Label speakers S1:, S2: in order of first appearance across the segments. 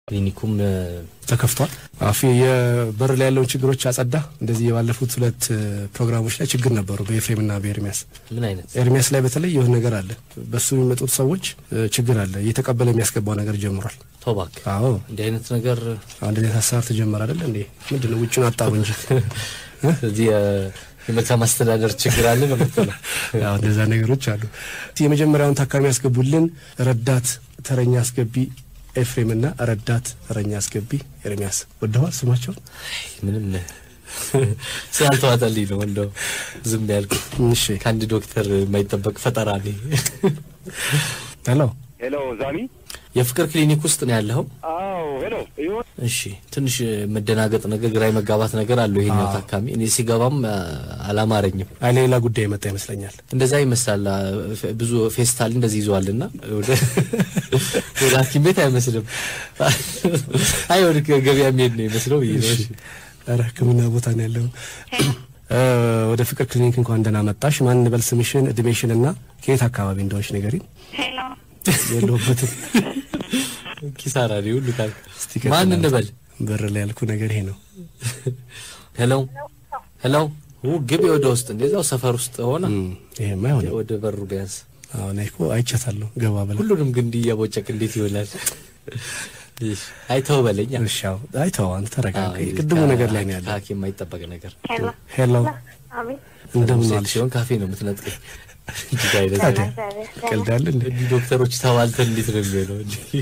S1: ክሊኒኩም
S2: ተከፍቷል። አፊ የበር ላይ ያለውን ችግሮች አጸዳ። እንደዚህ የባለፉት ሁለት ፕሮግራሞች ላይ ችግር ነበሩ በኤፍሬምና በኤርሚያስ።
S1: ምን አይነት
S2: ኤርሚያስ ላይ በተለይ የሆነ ነገር አለ። በሱ የሚመጡት ሰዎች ችግር አለ። እየተቀበለ የሚያስገባው ነገር ጀምሯል።
S1: ቶባክ
S2: አዎ
S1: እንዲህ አይነት ነገር
S2: አንድ አይነት ሀሳብ ተጀመረ አይደል እንዴ? ምንድን ነው ውጭን አጣሩ እንጂ
S1: እዚህ የመልካም አስተዳደር ችግር አለ ነው የምትለው?
S2: ያው እንደዛ ነገሮች አሉ። የመጀመሪያውን ታካሚ ያስገቡልን ረዳት ተረኛ አስገቢ ኤፍሬምና ረዳት ተረኛ አስገቢ ኤርሚያስ ወደዋል ስማቸውን።
S1: ምንም ስላልተዋጠልኝ ነው እንደው ዝም ያልኩት።
S2: እሺ
S1: ከአንድ ዶክተር የማይጠበቅ ፈጠራ ነ
S2: ሄሎ
S3: ሄሎ ዛሚ።
S1: የፍቅር ክሊኒክ ውስጥ ነው ያለኸው?
S3: አዎ ሄሎ ይሁን።
S1: እሺ ትንሽ መደናገጥ ነገር፣ ግራ መጋባት ነገር አለው ይሄኛው ታካሚ። እኔ ሲገባም አላማረኝም።
S2: አይ ሌላ ጉዳይ የመጣ ይመስለኛል።
S1: እንደዛ ይመስላል። ብዙ ፌስታል እንደዚህ ይዘዋልና ወደ ወደ ሐኪም ቤት አይመስልም። አይ ወደ ገበያ የሚሄድ ነው ይመስለው ብዬ ነው። እሺ
S2: ኧረ ሕክምና ቦታ ነው ያለው። ወደ ፍቅር ክሊኒክ እንኳን ደህና መጣሽ። ማን እንበል ስምሽን፣ እድሜሽን እና ከየት አካባቢ እንደሆንሽ ንገሪኝ።
S4: ሄሎ
S2: የለሁበትም።
S1: ኪሳራ ነው ሁሉ ካልክ
S2: እስቲ ቀጥል።
S1: ማን እንበል?
S2: በር ላይ ያልኩ ነገር ይሄ ነው።
S1: ሄሎ ሄሎ ው ግቢ ወደ ውስጥ እንደዛው ሰፈር ውስጥ ሆነ
S2: እም፣ ይሄማ አይሆንም።
S1: ወደ በሩ ቢያንስ
S2: አሁን እኮ አይቻታለሁ ገባ ብላ
S1: ሁሉንም ግን እንዲህ እያቦጨቅ እንዴት ይሆናል? እሺ አይተው በለኝ።
S2: እሺ፣ አዎ። አይ ተው አንተ ተረጋጋ። ቅድሙ ነገር ላይ ነው ያለው።
S1: ከሐኪም የማይጠበቅ ነገር
S4: ሄሎ
S2: ሄሎ
S4: አቤት
S2: እንደምን
S1: ሴት
S2: ዋልሽ?
S1: ሲሆን ካፌ ነው የምትነጥቀኝ። እንዲህ አይነት
S2: ታዲያ
S4: እግዚአብሔር
S2: ቀልዳል እንዴ?
S1: እንዲህ ዶክተሮች ተባልተን እንዴት ነው የሚሆነው? እንዲህ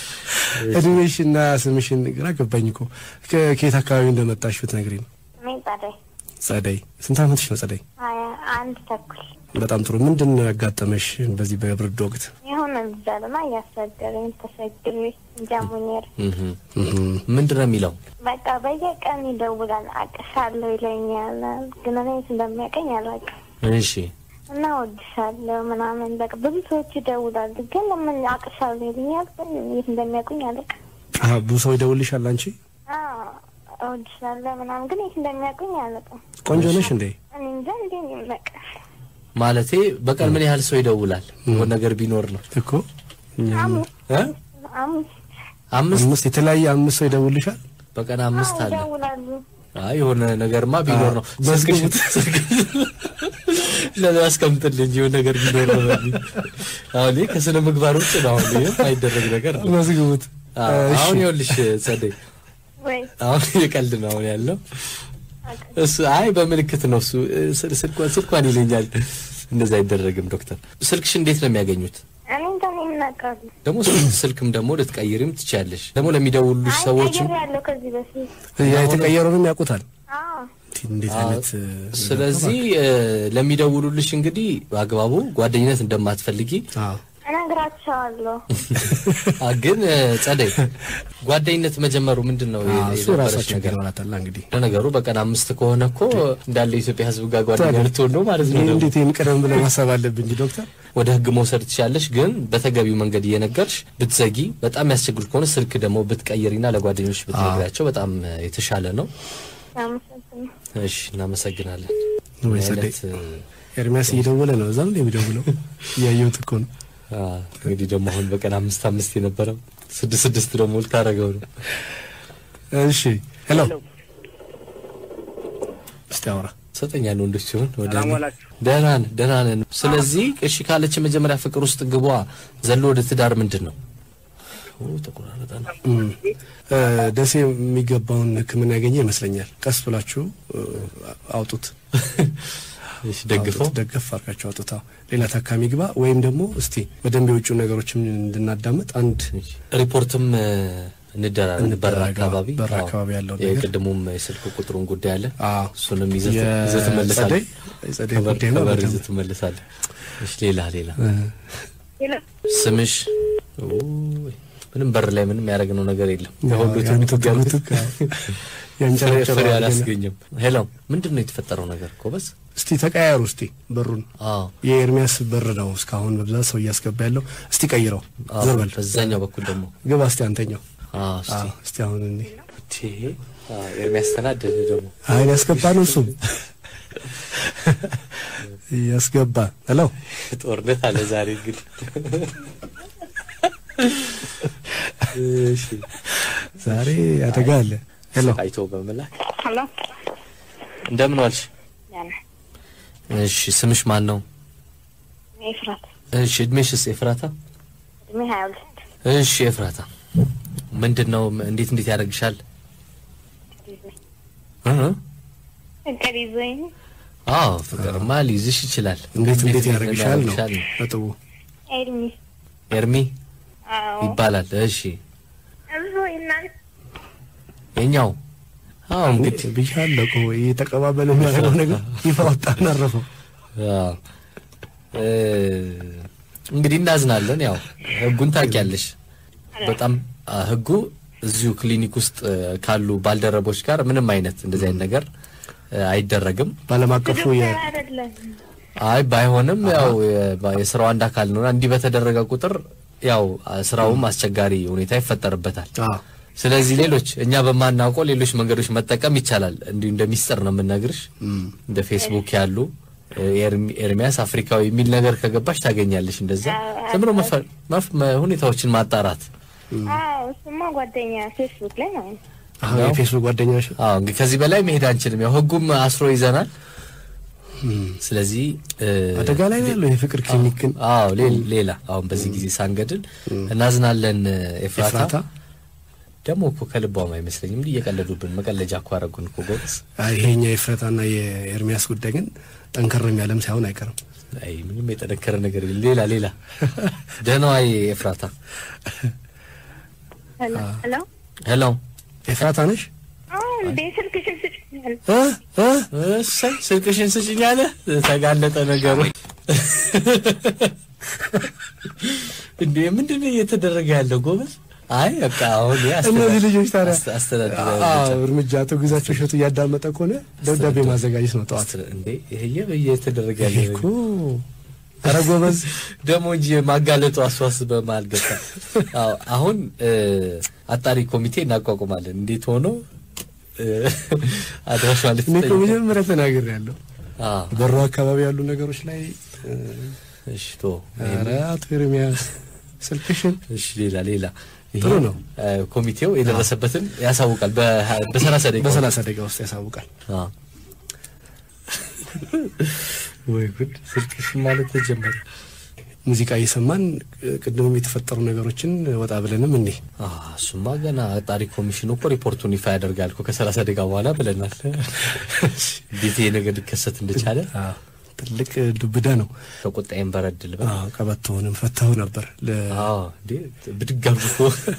S2: እድሜሽና ስምሽን ግራ ገባኝ እኮ ከ- ከየት አካባቢ እንደመጣሽ ብትነግሪኝ ነው።
S4: እኔ ጸደይ
S2: ጸደይ፣ ስንት ዓመትሽ ነው ጸደይ?
S4: ሀያ አንድ ተኩል
S2: በጣም ጥሩ። ምንድን ነው ያጋጠመሽ በዚህ በብርድ ወቅት?
S4: የሆነ ልጃልና እያስቸገረኝ ተቸግሬ ጃሙኔር
S1: እህ
S2: እህም፣
S1: ምንድን ነው የሚለው?
S4: በቃ በየቀን ይደውላል። አቅሻለሁ ይለኛል፣ ግን እኔ የት እንደሚያውቀኝ አላውቅም።
S1: እሺ
S4: እና ወድሻለሁ ምናምን በቃ ብዙ ሰዎች ይደውላሉ፣ ግን ለምን አቅሻለሁ ይለኛል፣ ግን የት እንደሚያውቁኝ አላውቅም።
S2: አሀ፣ ብዙ ሰው ይደውልሻል አንቺ?
S4: አዎ እወድሻለሁ ምናምን፣ ግን የት እንደሚያውቁኝ አላውቅም።
S2: ቆንጆ ነሽ እንዴ?
S4: እኔ እንጃ እንዴ በቃ
S1: ማለቴ በቀን ምን ያህል ሰው ይደውላል? የሆነ ነገር ቢኖር ነው
S2: እኮ እኛም
S4: አምስት
S1: እ
S4: አምስት
S1: አምስት
S2: አምስት የተለያየ አምስት ሰው ይደውልሻል?
S1: በቀን አምስት
S4: አዎ
S1: አለ።
S4: ይደውላሉ።
S1: አይ የሆነ ነገርማ ቢኖር ነው።
S2: መዝግቡት።
S1: ለዛ አስቀምጥልኝ የሆነ ነገር ቢኖር ነው በሚል አሁን ይሄ ከስነ ምግባር ውጭ ነው። አሁን ይሄ አይደረግ ነገር ነው።
S2: መዝግቡት።
S1: አዎ፣
S2: እሺ።
S1: አሁን ይኸውልሽ ጸደይ፣
S4: ወይ
S1: አሁን የቀልድ ነው አሁን ያለው እሱ። አይ በምልክት ነው እሱ ስል- ስልኳን ስልኳን ይለኛል። እንደዛ አይደረግም ዶክተር። ስልክሽ እንዴት ነው የሚያገኙት?
S4: እኔ እንጃ እኔ ምን አውቃለሁ።
S1: ደግሞ ስልክ- ስልክም ደግሞ ልትቀይሪም ትችያለሽ። ደግሞ ለሚደውሉሽ
S4: አይ
S1: ሰዎችም
S4: ቀይሬያለሁ ከዚህ በፊት
S2: ያ የተቀየረውንም ያውቁታል።
S4: አዎ
S2: እንዴት
S1: አዎ።
S2: አይነት እ፣
S1: ስለዚህ እ፣ ለሚደውሉልሽ እንግዲህ በአግባቡ ጓደኝነት እንደማትፈልጊ
S2: አዎ
S4: እነግራቸዋለሁ።
S1: አ፣ ግን እ፣ ጸደይ ጓደኝነት መጀመሩ ምንድን ነው የ-
S2: አዎ፣ እሱ
S1: የነበረሽ
S2: ራሳቸው
S1: ነገር?
S2: ይገባታል እንግዲህ
S1: ለነገሩ በቀን አምስት ከሆነ እኮ እንዳለ የኢትዮጵያ ሕዝብ ጋር ጓደኛ
S2: ታዲያ
S1: ልትሆን ነው ማለት ነው።
S2: ይህ
S1: ደግሞ
S2: እንዴት ይህን ቀደም ብለን ማሰብ አለብን እንጂ ዶክተር
S1: ወደ ሕግ መውሰድ ትችላለሽ። ግን በተገቢው መንገድ እየነገርሽ ብትዘጊ፣ በጣም ያስቸግር ከሆነ ስልክ ደግሞ ብትቀይሪና ለጓደኞች ብትነግሪያቸው በጣም እ፣ የተሻለ ነው።
S4: አመሰግናለሁ።
S1: እሺ፣ እናመሰግናለን።
S2: ወይ
S1: ምን
S2: ጸደይ
S1: አይነት እ፣
S2: ኤርሚያስ እየደወለ ነው። እዛም ላይ የሚደውለው እያየሁት እኮ ነው።
S1: አ፣ እንግዲህ ደግሞ አሁን በቀን አምስት አምስት የነበረው ስድስት ስድስት ደግሞ ልታረገው ነው።
S2: እሺ ሄሎ፣ እስቲ አውራ።
S1: ሰጠኛል ወንዶች ሲሆን ወደ
S3: ሰላም
S1: እኔ።
S3: ዋላችሁ።
S1: ደህና ነን ደህና ነን። ስለዚህ እሺ ካለች መጀመሪያ ፍቅር ውስጥ ግቧ ዘሎ ወደ ትዳር ምንድን ነው? ኦ ተቆራረጠ ነው።
S2: እም፣ እ፣ ደሴ የሚገባውን ሕክምና ያገኘ ይመስለኛል። ቀስ ብላችሁ እ፣ አውጡት፣
S1: እሺ ደግፈው
S2: አውጡት፣ ደገፍ አድርጋችሁ አውጡት። አዎ፣ ሌላ ታካሚ ግባ ወይም ደግሞ እስቲ በደንብ የውጭ ነገሮችን እንድናዳምጥ አንድ
S1: እሺ። ሪፖርትም እ፣ እንደራረግ በር
S2: እንደራረግ፣
S1: አካባቢ
S2: በር
S1: አዎ።
S2: አካባቢ ያለው ነገር።
S1: የቅድሙም የስልክ ቁጥሩን ጉዳይ አለ።
S2: አዎ፣
S1: እሱንም ይዘህ ይዘህ ትመለሳለህ።
S2: የጸደይ የጸደይ
S1: ከበር
S2: ጉዳይ ነው
S1: ከበር
S2: በደንብ
S1: ይዘህ ትመለሳለህ። እሺ ሌላ ሌላ
S2: እ፣
S4: ሄሎ
S1: ስምሽ ኡይ፣ ምንም በር ላይ ምንም ያደረግነው ነገር የለም። የሁሉ
S2: ያንተ
S1: ትንቱ ገቡት
S2: ትጉትክ፣ አዎ፣ ያንጨረጨረው
S1: ፍሬ
S2: አድርገን።
S1: አላስገኘም። ሄሎ ምንድን ነው የተፈጠረው ነገር ጎበዝ?
S2: እስቲ ተቀያየሩ። እስቲ በሩን
S1: አዎ
S2: የኤርሚያስ በር ነው እስካሁን በብዛት ሰው እያስገባ ያለው። እስቲ ቀይረው፣
S1: አዎ፣
S2: ዘርበል
S1: በዛኛው በኩል ደግሞ
S2: ግባ። እስቲ አንተኛው።
S1: አዎ፣ እስቲ
S2: አዎ፣ እስቲ አሁን እኔ
S1: እቴ አዎ፣ ኤርሚያስ ተናደደ ደግሞ
S2: አይን ያስገባ ነው እሱም ያስገባ። ሄሎ
S1: ጦርነት አለ ዛሬ እንግዲህ እሺ
S2: ዛሬ አደጋ አለ። ሄሎ
S1: አይቶ በመላክ
S4: ሄሎ
S1: እንደምን ዋልሽ?
S4: ያነ
S1: እሺ ስምሽ ማን ነው?
S4: ኤፍራት
S1: እሺ እድሜሽስ? ኤፍራታ።
S4: እድሜ ሀያ ሁለት
S1: እሺ ኤፍራታ፣ ምንድን ነው እንዴት እንዴት ያደርግሻል? እ?
S4: ፍቅር ይዞኝ
S1: አዎ ፍቅርማ ሊይዝሽ ይችላል።
S2: እንዴት እንዴት ያደርግሻል ነው
S1: ያደርግሻል?
S2: ነጥቡ።
S4: ኤርሚ
S1: ኤርሚ
S4: አዎ
S1: ይባላል። እሺ
S4: እዞ ይናል
S1: የኛው አዎ እንግዲህ
S2: ብያለሁ እኮ ይሄ ተቀባበለ የሚያደርገው ነገር ይፋ ወጣና አረፈው።
S1: አዎ እ እንግዲህ እናዝናለን። ያው ህጉን ታውቂያለሽ። በጣም አ፣ ህጉ እዚሁ ክሊኒክ ውስጥ እ፣ ካሉ ባልደረቦች ጋር ምንም አይነት እንደዚህ አይነት ነገር እ፣ አይደረግም።
S2: በዓለም አቀፉ የ
S4: ዶክተር አይደለም
S1: አይ ባይሆንም ያው የ- የስራው አንድ አካል ነውና እንዲህ በተደረገ ቁጥር ያው አ፣ ስራውም አስቸጋሪ ሁኔታ ይፈጠርበታል።
S2: አዎ
S1: ስለዚህ ሌሎች እኛ በማናውቀው ሌሎች መንገዶች መጠቀም ይቻላል። እንዲሁ እንደ ሚስጥር ነው የምንነግርሽ። እንደ ፌስቡክ ያሉ እ፣ ኤርሚ- ኤርሚያስ አፍሪካዊ የሚል ነገር ከገባሽ ታገኛለሽ። እንደዛ ዝም ብሎ መፈ- መፍ- መ- ሁኔታዎችን ማጣራት።
S4: አዎ እሱማ ጓደኛ ፌስቡክ ላይ ነው
S2: አሁን የፌስቡክ ጓደኛሽ
S1: አዎ እንግዲህ ከዚህ በላይ መሄድ አንችልም። ያው ህጉም አስሮ ይዘናል። ስለዚህ እ፣
S2: አደጋ ላይ ነው ያለው የፍቅር ክሊኒክ ግን
S1: አዎ ሌ- ሌላ አሁን በዚህ ጊዜ ሳንገድል እናዝናለን። ኤፍራታ
S2: ኤፍራታ
S1: ደግሞ እኮ ከልቧም አይመስለኝም። እንዲህ እየቀለዱብን መቀለጃ እኮ አደረጉን እኮ ጎበዝ።
S2: አይ ይሄኛ የኤፍራታና የኤርሚያስ ጉዳይ ግን ጠንከርም ያለም ሳይሆን አይቀርም።
S1: አይ ምንም የጠነከረ ነገር የለም። ሌላ ሌላ ደህናዋይ ኤፍራታ
S4: ሄሎ ሄሎ
S1: ሄሎ
S2: ኤፍራታ ነሽ?
S4: አዎ እንዴ ስልክሽን ስጭኛል
S2: እ እ
S1: እሰይ ስልክሽን ስጭኝ አለ። ተጋለጠ ነገሩ። እንዴ ምንድን ነው እየተደረገ ያለው ጎበዝ? አይ በቃ አሁን ያ አስተዳድ-
S2: እነዚህ ልጆች ታዲያ
S1: አስተ- አስተዳድረ
S2: አዎ፣
S1: ብቻ።
S2: እርምጃ አቶ ግዛቸው እሸቱ እያዳመጠ ከሆነ ደብዳቤ ማዘጋጀት ነው ጠዋት
S1: አስተ- እንዴ ይሄ እየተደረገ
S2: ይሄ
S1: ያለው
S2: እኮ ኧረ ጎበዝ
S1: ደግሞ እንጂ ማጋለጡ አስዋስ በመሀል ገባ። አዎ አሁን እ፣ አጣሪ ኮሚቴ እናቋቁማለን። እንዴት ሆኖ እ፣ አድራሿ
S2: እኔ እኮ
S1: ልትጠይቅ
S2: መጀመሪያ ተናግሬ ያለሁ
S1: አዎ
S2: በሩ አካባቢ ያሉ ነገሮች ላይ እ፣
S1: እሺ ቶ
S2: ኧረ አቶ ኤርሚያስ ስልክሽን
S1: እሺ ሌላ ሌላ ይሄ
S2: ጥሩ ነው።
S1: እ፣ ኮሚቴው የደረሰበትን ያሳውቃል በ- በሰላሳ ደቂቃ
S2: በሰላሳ ደቂቃ ውስጥ ያሳውቃል።
S1: አዎ። ወይ ጉድ ስልክሽ ማለት ተጀመረ።
S2: ሙዚቃ እየሰማን እ፣ ቅድምም የተፈጠሩ ነገሮችን ወጣ ብለንም እኔ
S1: አ እሱማ ገና አጣሪ ኮሚሽኑ እኮ ሪፖርቱን ይፋ ያደርጋል እኮ ከሰላሳ ደቂቃ በኋላ ብለናል። እንዴት ይሄ ነገር ሊከሰት እንደቻለ
S2: ትልቅ ዱብዳ ነው።
S1: ከቁጣዬም በረድ ልበል።
S2: አዎ፣ ቀበቶውንም ፈተው ነበር ለ
S1: አዎ እንዴ ብድግ አድርጎ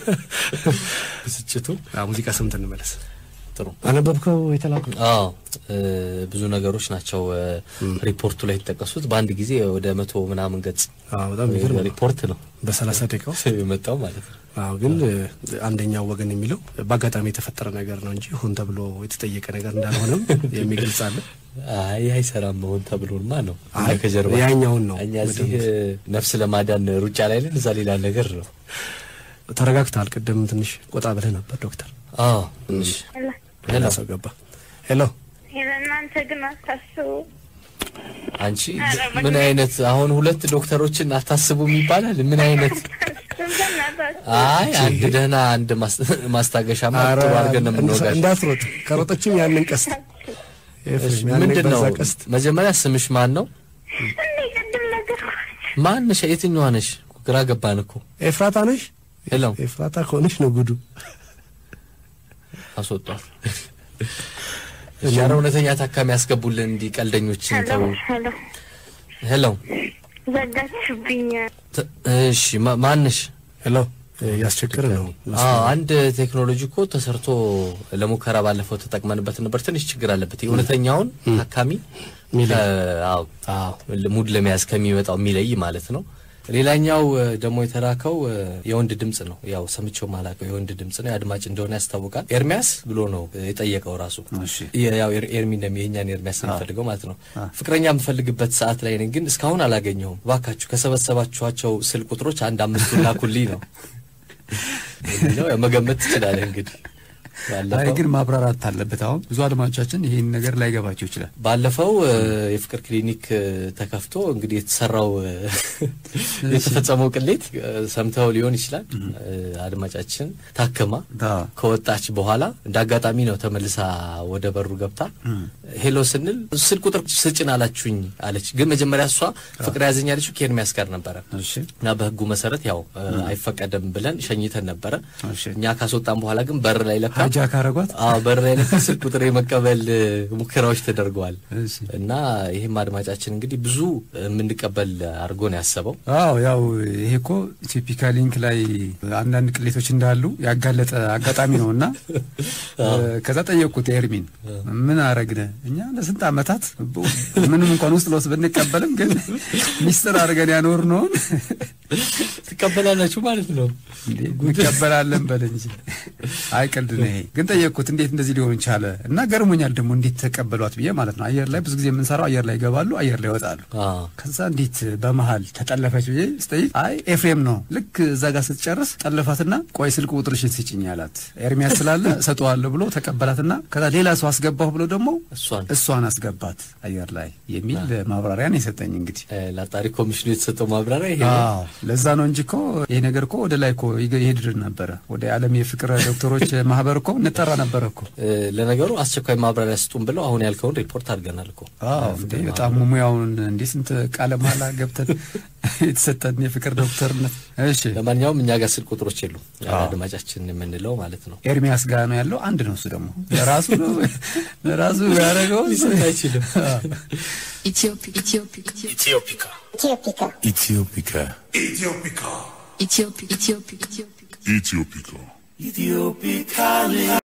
S1: ብስጭቱ
S2: አዎ፣ ሙዚቃ ሰምተን እንመለስ።
S1: ጥሩ።
S2: አነበብከው የተላኩ
S1: አዎ እ፣ ብዙ ነገሮች ናቸው እ፣ ሪፖርቱ ላይ የተጠቀሱት በአንድ ጊዜ ወደ መቶ ምናምን ገጽ
S2: አዎ፣ በጣም የሚገርም ነው።
S1: ሪፖርት ነው
S2: በሰላሳ ደቂቃ ውስጥ
S1: የመጣው ማለት ነው።
S2: አዎ ግን እ፣ አንደኛው ወገን የሚለው በአጋጣሚ የተፈጠረ ነገር ነው እንጂ ሆን ተብሎ የተጠየቀ ነገር እንዳልሆነም የሚገልጽ አለ።
S1: አይ አይሰራም መሆን ተብሎማ ነው
S2: አይ
S1: ከጀርባ
S2: ያኛውን ነው
S1: እኛ እዚህ እ፣ ነፍስ ለማዳን ሩጫ ላይ ነን፣ እዛ ሌላ ነገር ነው።
S2: ተረጋግተሃል። ቅድም ትንሽ ቆጣ ብለህ ነበር ዶክተር።
S1: አዎ ትንሽ
S4: ሄሎ
S2: ሌላ ሰው ገባ። ሄሎ
S4: እናንተ ግን አታስቡ
S1: አንቺ ምን አይነት አሁን ሁለት ዶክተሮችን አታስቡም ይባላል? ምን አይነት
S4: በእናታችሁ
S1: አይ አንድ ደህና አንድ ማስ- ማስታገሻማ
S2: ኧረ
S1: ጥሩ አድርገን ነው የምንወጋሽ።
S2: እንዳትሮጥ፣ ከሮጠችም ያንን ቀስት ኤፍሬም፣ ያንን
S1: ምንድን ነው
S2: በዛ ቀስት
S1: መጀመሪያ ስምሽ ማን ነው?
S4: እንዴ ቅድም ነገርኳችሁ
S1: ማንሽ? የትኛዋ ነሽ? ግራ ገባን እኮ።
S2: ኤፍራታ ነሽ?
S1: ሄሎ
S2: ኤፍራታ ከሆነች ነው ጉዱ።
S1: አስወጧት። ሻረ እውነተኛ ታካሚ ያስገቡልን እንዲህ ቀልደኞችን
S4: ሄሎ
S1: ተው።
S4: ሄሎ
S1: ሄሎ
S4: ዘጋችሁብኝ
S1: ት- እሺ ማ- ማንሽ?
S2: ሄሎ እያስቸገረ ነው።
S1: አዎ አንድ ቴክኖሎጂ እኮ ተሰርቶ ለሙከራ ባለፈው ተጠቅመንበት ነበር። ትንሽ ችግር አለበት። የእውነተኛውን ታካሚ
S2: ሚለይ።
S1: ከ- አዎ
S2: አዎ
S1: ሙድ ለመያዝ ከሚመጣው የሚለይ ማለት ነው። ሌላኛው እ፣ ደግሞ የተላከው እ፣ የወንድ ድምጽ ነው። ያው ሰምቼው ማላውቀው የወንድ ድምጽ ነው። የአድማጭ እንደሆነ ያስታውቃል። ኤርሚያስ ብሎ ነው እ፣ የጠየቀው ራሱ
S5: እሺ
S1: የ- ያው ኤር- ኤርሚ እንደሚ የኛን ኤርሚያስ የሚፈልገው ማለት ነው። ፍቅረኛ የምፈልግበት ሰዓት ላይ ነኝ፣ ግን እስካሁን አላገኘሁም። እባካችሁ ከሰበሰባችኋቸው ስልክ ቁጥሮች አንድ አምስቱን ላኩልኝ ነው የሚለው። ያው መገመት ትችላለህ እንግዲህ ባለፈው-
S5: አይ ግን ማብራራት አለበት። አሁን ብዙ አድማጮቻችን ይህን ነገር ላይገባቸው ይችላል።
S1: ባለፈው እ፣ የፍቅር ክሊኒክ እ፣ ተከፍቶ እንግዲህ የተሰራው እ፣ የተፈጸመው ቅሌት እ፣ ሰምተው ሊሆን ይችላል። እ፣ አድማጫችን ታክማ
S5: አዎ።
S1: ከወጣች በኋላ እንደ አጋጣሚ ነው ተመልሳ ወደ በሩ ገብታ ሄሎ ስንል ስልክ ቁጥር ስጭን አላችሁኝ አለች። ግን መጀመሪያ እሷ ፍቅር ያዘኝ ያለችው ከኤርሚያስ ጋር ነበረ
S5: እሺ
S1: እና በህጉ መሰረት ያው እ፣ አይፈቀደም ብለን ሸኝተን ነበረ።
S5: እሺ።
S1: እኛ ካስወጣን በኋላ ግን በር ላይ ለካ
S5: ሀጃ ካረጓት
S1: አዎ በር ላይ ለካ ስልክ ቁጥር የመቀበል እ፣ ሙከራዎች ተደርገዋል።
S5: እሺ።
S1: እና ይህም አድማጫችን እንግዲህ ብዙ የምንቀበል አድርጎ ነው ያሰበው።
S5: አዎ ያው ይሄ እኮ ኢትዮፒካ ሊንክ ላይ አንዳንድ ቅሌቶች እንዳሉ ያጋለጠ አጋጣሚ ነው እና ከዛ ጠየቅኩት ኤርሚን ምን አረግነ እኛ ለስንት ዓመታት በ- ምንም እንኳን ውስጥ ለውስጥ ብንቀበልም ግን ሚስጥር አድርገን ያኖር ነውን
S1: ትቀበላላችሁ ማለት ነው።
S5: እንዴ እንቀበላለን በል እንጂ አይ ቀልድ ነው ይሄ ግን ጠየቅኩት እንዴት እንደዚህ ሊሆን ቻለ እና ገርሞኛል ደግሞ እንዴት ተቀበሏት ብዬ ማለት ነው አየር ላይ ብዙ ጊዜ የምንሰራው አየር ላይ ይገባሉ አየር ላይ ይወጣሉ
S1: አዎ
S5: ከዛ እንዴት በመሀል ተጠለፈች ብዬ ስጠይቅ አይ ኤፍሬም ነው ልክ እዛ ጋር ስትጨርስ ጠለፋትና ቆይ ስልክ ቁጥርሽን ስጭኝ አላት ኤርሚያስ ስላለ እሰጠዋለሁ ብሎ ተቀበላትና ከዛ ሌላ ሰው አስገባሁ ብሎ ደግሞ
S1: እሷን
S5: እሷን አስገባት አየር ላይ የሚል ማብራሪያ ነው የሰጠኝ እንግዲህ
S1: እ፣ ለአጣሪ ኮሚሽኑ የተሰጠው ማብራሪያ ይሄ ነው።
S5: አዎ ለዛ ነው እንጂ እኮ ይሄ ነገር እኮ ወደ ላይ እኮ ይገ- ይሄድ ነበረ ወደ ዓለም የፍቅር ዶክተሮች ማህበር እኮ እንጠራ ነበረ እኮ
S1: እ፣ ለነገሩ አስቸኳይ ማብራሪያ ስጡን ብለው አሁን ያልከውን ሪፖርት አድርገናል እኮ
S5: አዎ እንዴ በጣም ሙያውን እንዴ ስንት ቃለ መሃላ ገብተን የተሰጠን የፍቅር ዶክተርነት እሺ
S1: ለማንኛውም እኛ ጋር ስልክ ቁጥሮች የሉ
S5: አዎ።
S1: አድማጫችን የምንለው ማለት ነው።
S5: ኤርሚያስ ጋር ነው ያለው። አንድ ነው እሱ ደግሞ ለራሱ ነው ለራሱ ያደረገው
S1: ሊሰጥ አይችልም።
S6: Ethiopic. Ethiopic.
S7: Ethiopia.
S4: ኢትዮፒካ
S7: Ethiopia.
S6: Ethiopic. Ethiopic. Ethiopic.
S7: Ethiopia.